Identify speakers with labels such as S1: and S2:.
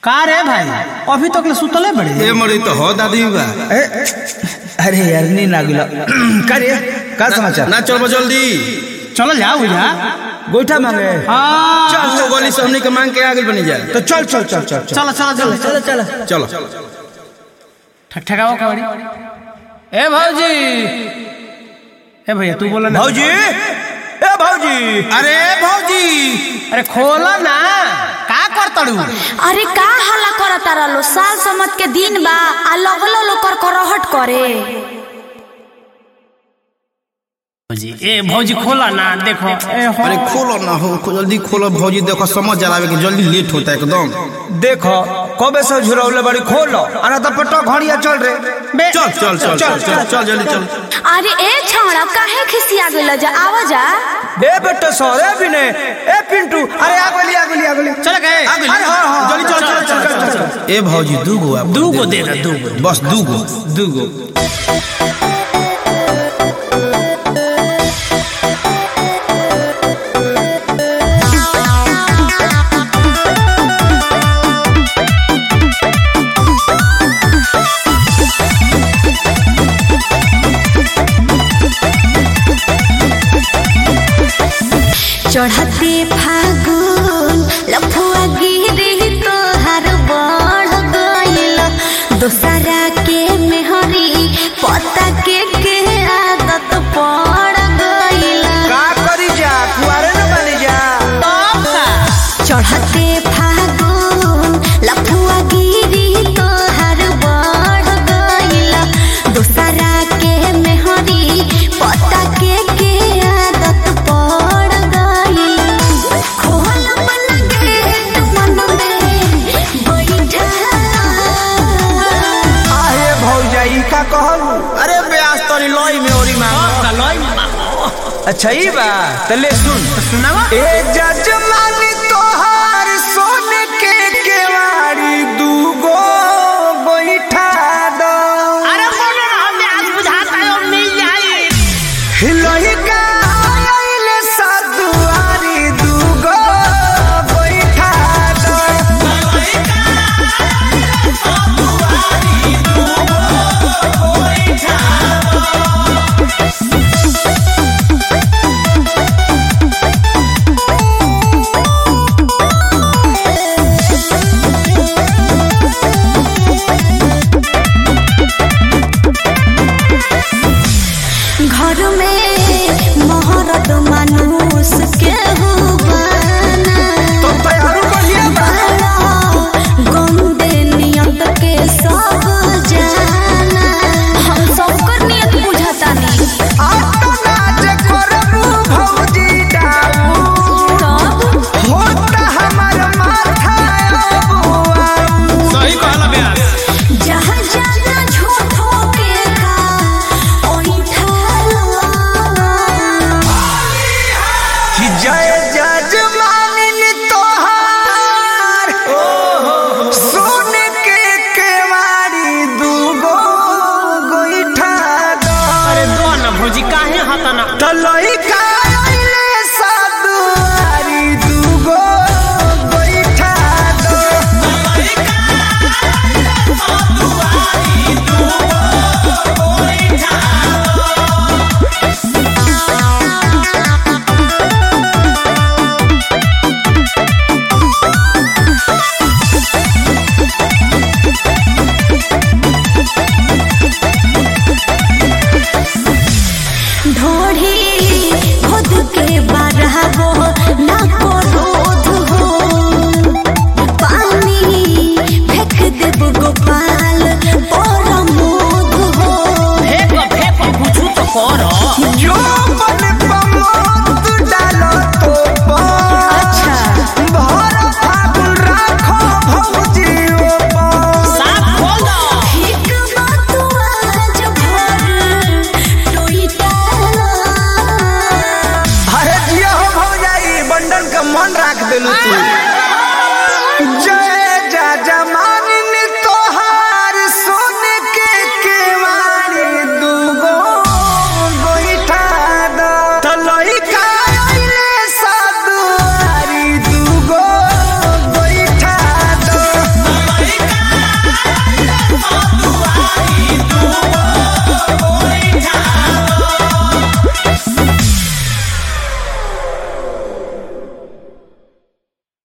S1: का रे भाई अभी तक ले सुतले बड़े
S2: ए मरी तो हो दादी बा
S3: ए, अरे यार नी ना गिला का रे का समाचार
S2: ना चल जल्दी
S1: चलो जाओ भैया
S3: गोईठा मांगे
S1: हाँ
S2: चल तो गोली से हमनी के मांग के आगे बनी जाए
S3: तो चल चल चल चल चल
S1: चलो चलो चलो
S3: चल चल
S2: चलो
S1: ठक ठकाओ कबड्डी ए भौजी ए भैया तू बोला ना
S3: भौजी ए भौजी
S2: अरे भौजी
S1: अरे खोला ना का करतड़ू
S4: अरे का हल्ला करता रहलो साल समत के दिन बा आ लगलो लो कर करहट करे
S1: भौजी ए भौजी खोला ना देखो ए हो
S2: अरे खोलो ना हो खो- जल्दी खोलो भौजी देखो समझ जलावे के जल्दी लेट होता है एकदम
S3: देखो कबे से झुरौले बड़ी खोलो अरे तो पटो घड़िया चल रे
S1: बे
S2: चल चल चल चल चल चल जल्दी चल
S4: अरे ए छौड़ा काहे खिसिया गेल जा आवा जा
S3: ए बेटे सोरे भी ने ए पिंटू अरे आ गोली आ गोली आ गोली
S1: चल गए
S2: आगे
S3: अरे हाँ हाँ
S2: जल्दी चल चल चल चल चल ए भौजी दू गो आप
S1: दू गो दे दे दू गो
S2: बस दू गो
S1: दू गो
S4: चढ़ते फागुन लफुआ गिरी तोहार बढ़ गइल दोसरा के मेहरी पता के के आदत पड़ गइल
S3: का करी जा कुआरे न बनी जा
S4: चढ़ते फागुन लफुआ गिरी तोहार बढ़ गइल दोसरा के मेहरी पता के के आदत पड़ गइल खोल मन गेट मन में बैठा
S3: आहे भौजा ई का कहलू
S2: अरे ब्यास तोरी लोई में ओरी मांग
S3: अच्छा ई बा तले सुन
S1: सुनावा
S3: ए जजमान